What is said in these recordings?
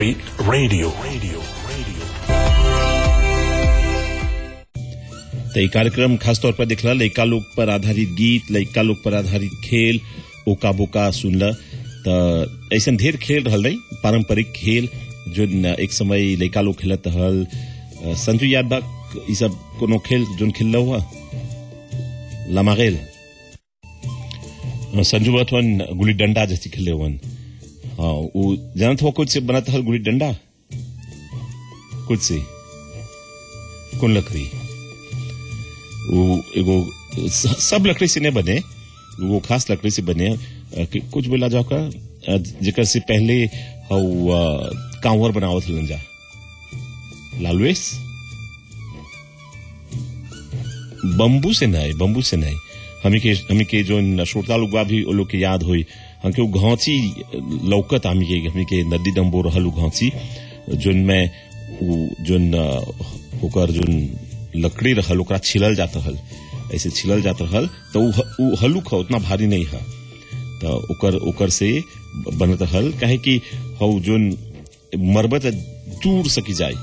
Radio. Radio. Radio. तो ये कार्यक्रम खासतौर पर दिखला लड़का लोग पर आधारित गीत लड़का लोग पर आधारित खेल ओका बोका सुनला तो ऐसा ढेर खेल रहल रही पारंपरिक खेल जो न एक समय लड़का लोग खेलत हल अ, संजू याद बा ई सब कोनो खेल जोन खेल हुआ लमागेल अ, संजू बतवन गुली डंडा जैसी खेले हुआ हाँ वो जानत हुआ कुछ से बनत हल गुली डंडा कुछ से कौन लकड़ी वो एगो स- सब लकड़ी से नहीं बने वो खास लकड़ी से बने अ, कि कुछ बोला जाओ का अ, जेकर से पहले हऊ अ, कांवर बनावत हलन जा लालवेस बम्बू से नहीं बम्बू से नहीं हमी के हमी के जो न श्रोता लोग बा भी वो लोग के याद होई हमके वो घांची लौकत हमी के हमी के नदी डम्बो रहल उ घांची जोन में उ जोन अ, ओकर जोन लकड़ी रहल ओकरा छिलल जात रहल ऐसे छिलल जात रहल तो उ ह- उ हलुक ह उतना भारी नहीं है तो ओकर ओकर से बनत रहल काहे कि हऊ जोन मरबत दूर सकी जाए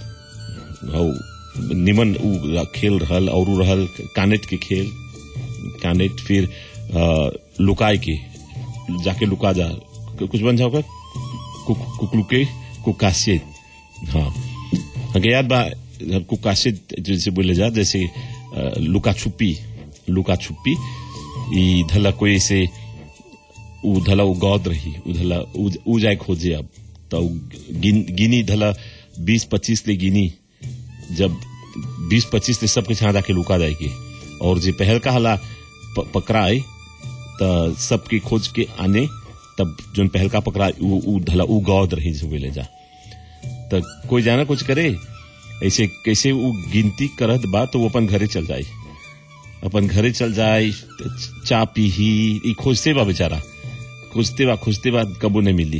हऊ निमन उ खेल रहल और उ रहल कानेट के खेल कानेट फिर अ, लुकाए के जाके लुका जा कुछ बन जाओ कुक कुकलुके कुकासे हाँ हमें याद बा कुकासे जैसे बोले जा जैसे अ, लुका छुपी लुका छुपी ई धला कोई से उ धला उ गौद रही उ धला उ, उ जाए खोजे अब तो उ गिन, गिनी धला बीस पच्चीस ले गिनी जब बीस पच्चीस ले सबके छाँ जाके लुका जाएगी और जे पहल का हला प, पकड़ाए त सबके खोज के आने तब जोन पहल का पकड़ा उ, उ धला उ गौद रही जो ले जा त कोई जाना कुछ करे ऐसे कैसे वो गिनती करत बा तो वो अपन घरे चल जाए अपन घरे चल जाए चा पी ही ई खोजते बा बेचारा खोजते बा खोजते बा कबो नहीं मिली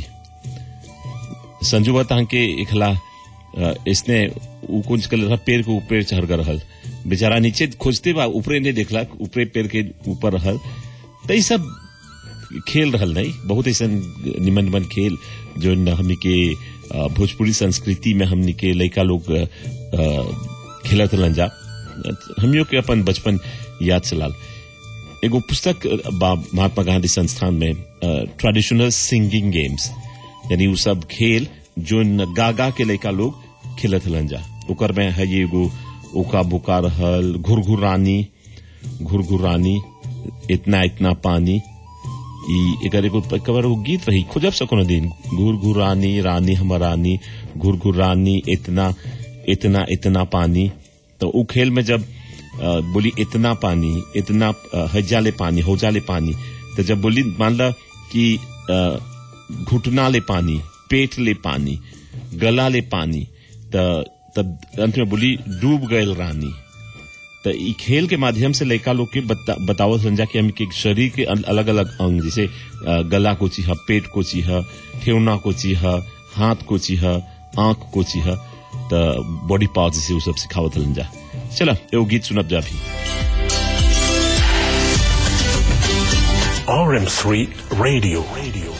संजू बता के इखला अ, इसने उ कुछ कर रहा पेड़ के ऊपर चढ़ कर रहल बेचारा नीचे खोजते बा ऊपरे नहीं देखला ऊपरे पेड़ के ऊपर रहल तो ई सब खेल रहल नहीं बहुत ऐसा निमन निमन खेल जो न हमनी के अ, भोजपुरी संस्कृति में हमनी के लड़का लोग अ, अ, खेलत रहलन जा हमियों के अपन बचपन याद चलाल एगो पुस्तक बा महात्मा गांधी संस्थान में ट्रेडिशनल सिंगिंग गेम्स यानी वो सब खेल जो न गा गा के लड़का लोग खेलत हलन जा ओकर में है ये एगो ओका बुका रहल घुरघुरानी घुरघुरानी इतना इतना पानी ई एकर एगो कबर वो गीत रही खोजब सको न दिन घुर घुरानी रानी हमरानी घुर घुरानी इतना इतना इतना पानी तो उ खेल में जब अ, बोली इतना पानी इतना अ, हजाले पानी होजाले पानी तो जब बोली मान ला कि अ, घुटना ले पानी पेट ले पानी गला ले पानी त तब अंत में बोली डूब गए रानी तो ई खेल के माध्यम से लड़का लोग के बता, बतावत समझा कि हम के शरीर के अलग अलग अंग जैसे अ, गला को चीहा पेट को चीहा ठेवना को चीहा हाथ को चीहा आंख को चीहा तो बॉडी पार्ट जैसे वो सब सिखावत हलन जा चला एगो गीत सुनब जा भी RM3 Radio. Radio.